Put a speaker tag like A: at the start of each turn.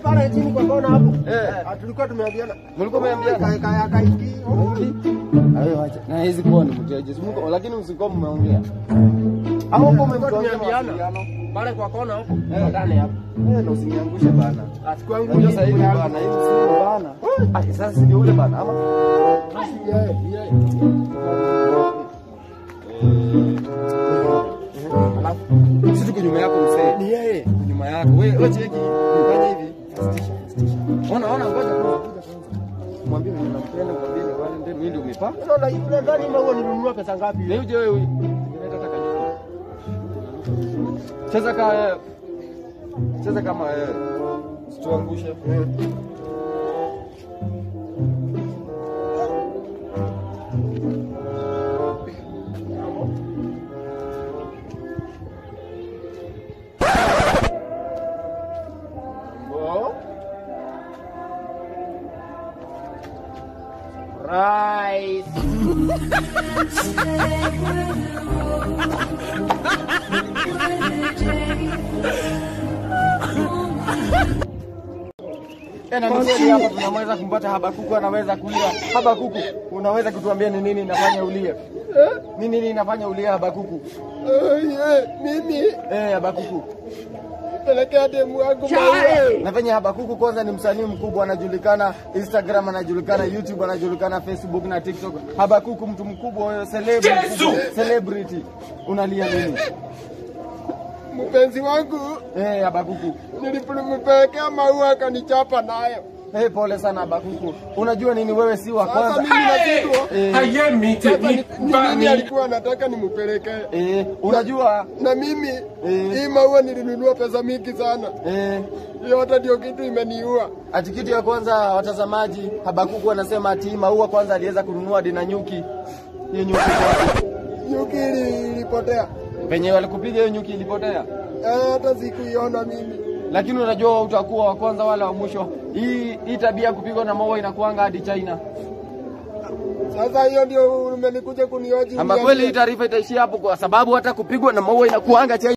A: pale chini kwa kona hapo.
B: Eh.
A: Ah, tulikuwa tumeambiana.
B: Mlikuwa mmeambiana?
A: Kaya kaya kaiki.
B: Ayo acha. Na hizi kuwa ni mteja. Si mko lakini msikuwa mmeongea. Au uko
A: Tulikuwa
B: mmemtongea
A: tumeambiana.
B: mawasiliano.
A: Pale kwa kona hapo.
B: Eh.
A: Ndani hapo.
B: Eh, na usiniangushe bana.
A: Achukua nguo
B: Unajua sasa hivi bana, hivi si bana. Ah, sasa si ndio ule bana ama? Alafu sisi tuko nyuma yako mzee.
A: Ni yeye.
B: Tuko nyuma yako. Wewe wewe cheki. Fanya hivi. Sitisha, sitisha. Ona ona ngoja kwanza kuja kwanza. Mwambie mimi nampenda, mwambie ni wale ndio mimi ndio umepa.
A: Sasa na yule ndani maua nilinunua pesa ngapi?
B: Leo je wewe? Nileta taka nyuki. Cheza ka Cheza kama wewe. Usituangushe.
A: Bo. Rice.
B: Eh, na mseli hapa tunaweza kumpata Habakuku anaweza kulia. Habakuku, unaweza kutuambia ni nini inafanya ulie? Ni nini inafanya ulie Habakuku?
A: Mimi
B: Eh, Habakuku.
A: pelekea demu wangu maua.
B: Na venye Habakuku kwanza ni msanii mkubwa, anajulikana Instagram, anajulikana YouTube, anajulikana Facebook na TikTok. Habakuku mtu mkubwa wewe, celebrity, celebrity. Unalia nini?
A: Mpenzi wangu
B: Eh, Habakuku.
A: nilimpelekea maua akanichapa nayo.
B: Eh, pole sana Habakuku. Unajua nini wewe si wa
A: Sasa
B: kwanza.
A: mimi nashindwa.
B: Eh,
C: ayé mi
A: Sasa ni
C: tèmi
A: ni
C: bá
A: nini
C: mi.
A: alikuwa anataka nimpelekee?
B: eh, unajua
A: Na mimi
B: Eh.
A: hii maua nilinunua pesa mingi sana.
B: eh,
A: Yote ndio kitu imeniua.
B: Ati kitu ya kwanza watazamaji, Habakuku anasema ati hii maua kwanza aliweza kununua dina nyuki. Hiyo nyuki kwanza.
A: Nyuki ili- ilipotea.
B: Penye walikupiga hiyo nyuki ilipotea.
A: Eh, hata sikuiona mimi.
B: Lakini unajua utakuwa wa kwanza wala wa mwisho. Hii hii tabia ya kupigwa na maua inakuanga hadi China.
A: Sasa hiyo ndio umenikuja kunioji.
B: Ama kweli hii taarifa itaishia hapo kwa sababu hata kupigwa na maua inakuanga China.